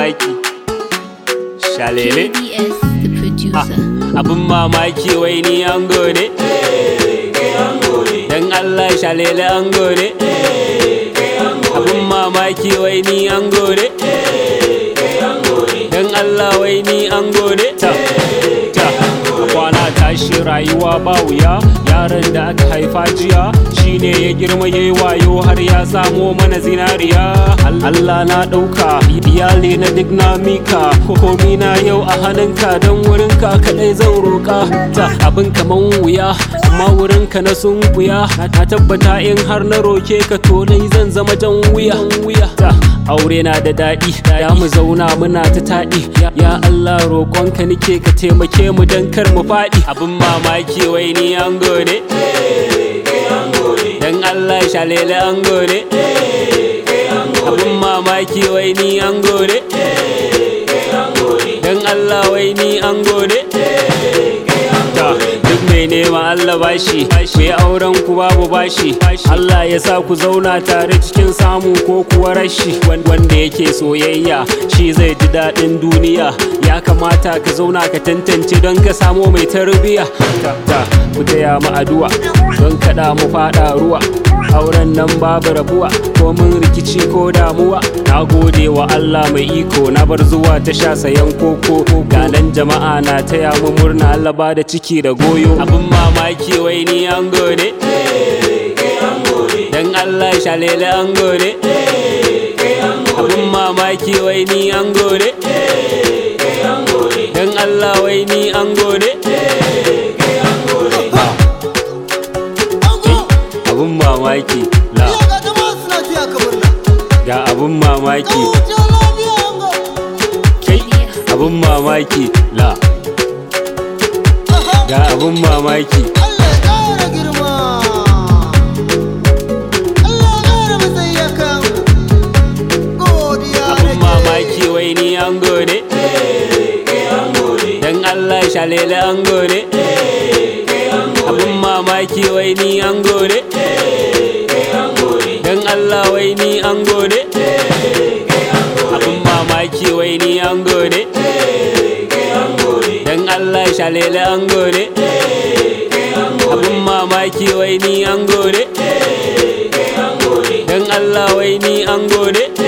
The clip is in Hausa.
mamaki shalele KBS, the producer. abin mamaki wai ni ango ne dan Allah shalele ango ne abin mamaki wai ni ango ne dan Allah wai ni ango ne ta ta kwana tashi rayuwa ba wuya yaron da aka haifa jiya shine ya girma yayi wayo har ya samo mana zinariya Allah na ɗauka iyali na duk na mika komi na yau a hannunka don wurinka kaɗai zan roƙa ta abin kaman wuya amma wurinka na sun wuya na tabbata in har na roke ka to dai zan zama jan wuya wuya ta aure na da daɗi ya mu zauna muna ta taɗi ya Allah roƙonka nike ka taimake mu don kar mu faɗi abin mamaki wai ni ango ne dan Allah shalele ango ne abin mamaki wai ni ango ne dan Allah wai ni ango ne ta duk mai nema Allah bashi ku yi auren ku babu bashi Allah ya sa ku zauna tare cikin samu ko kuwa rashi wanda yake soyayya shi zai ji daɗin duniya ya kamata ka zauna ka tantance don ka samo mai tarbiya ta ta ku taya mu addu'a don kada mu fada ruwa auren nan babu rabuwa ko mun rikici ko damuwa na gode wa Allah mai iko na bar zuwa ta sha sayan koko ganan jama'a na taya mu murna Allah ba da ciki da goyo abin mamaki wai ni ango ne dan Allah shalele ango ne abin mamaki wai ni ango ne dan Allah wai ni ango ne abin mamaki la ga abin mamaki kai abin mamaki la ga abin mamaki abin mamaki wai ni ango ne dan Allah shalele ango ne abin mamaki wai ni ango ne dan Allah wai ni ango ne abin mamaki wai ni ango ne dan Allah shalele ango ne abin mamaki wai ni ango ne dan Allah wai ni ango ne